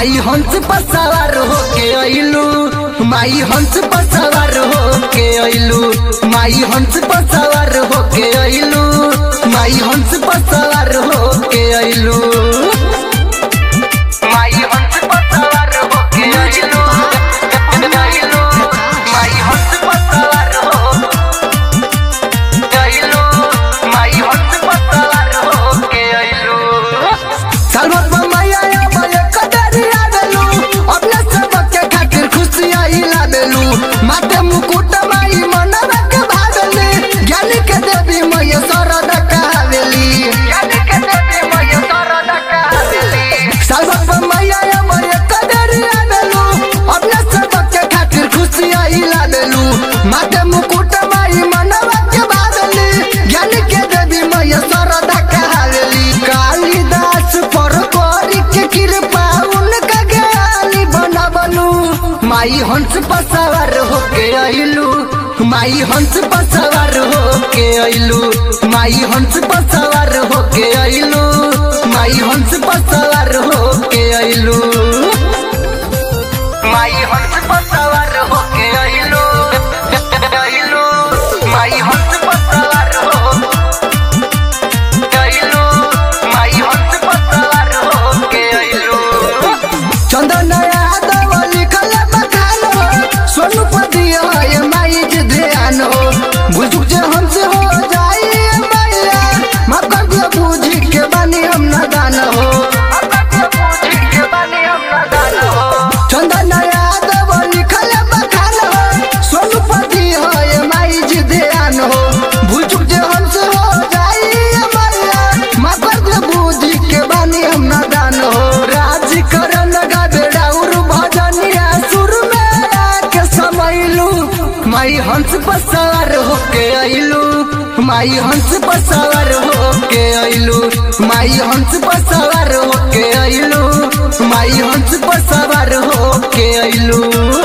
माई हंस पर सवार होके अइलू माई हंस पर सवार होके अइलू माई हंस पर सवार होके अइलू माई हंस पर सवार होके अइलू माई हंस पर सवार होके अइलू अइलू माई हंस पर सवार होके अइलू माई हंस पर सवार होके अइलू सालभर में मैया आवे कदरी आवेलू अपने सबके खातिर खुशियाँ ही लावेलू माथे मुकुट माई मनवा के भावेली ज्ञानी के देवी मैया सरद कहावेली ज्ञानी के देवी मैया सरद कहावेली सालभर में मैया आवे कदरी आवेलू अपने सबके खातिर खुशियाँ ही लावेलू माथे मुकुट माई मनवा के भावेली ज्ञानी के देवी मैया सरद कहावेली कालिदास पर करी के कृपा उनका ज्ञानी बनबलू माई हंस पर सवार होके अइलू माई हंस पर सवार होके अइलू माई हंस पर सवार होके अइलू माई हंस पर सवार होके अइलू माई हंस पर सवार होके अइलू अइलू माई हंस पर सवार हो अइलू माई हंस पर सवार होके अइलू चंदन यादव लिखल बखान हो सोनू पदिया ये माई जे ध्यान हो बुझुक जे हमसे हो जाई ये मैया माफ कर दिया बूझी के बानी हम नादान हो माफ कर दिया बूझी के बानी हम नादान हो चंदन यादव लिखल बखान हो सोनू पदिया ये माई जे ध्यान हो बुझुक जे हमसे हो जाई ये मैया माफ कर दिया बूझी के बानी हम नादान हो राज करन गावे डाउर भजनिया सुर में आके समैलू माई हंस पर सवार होके अइलू माई हंस पर सवार होके अइलू माई हंस पर सवार होके अइलू माई हंस पर सवार होके अइलू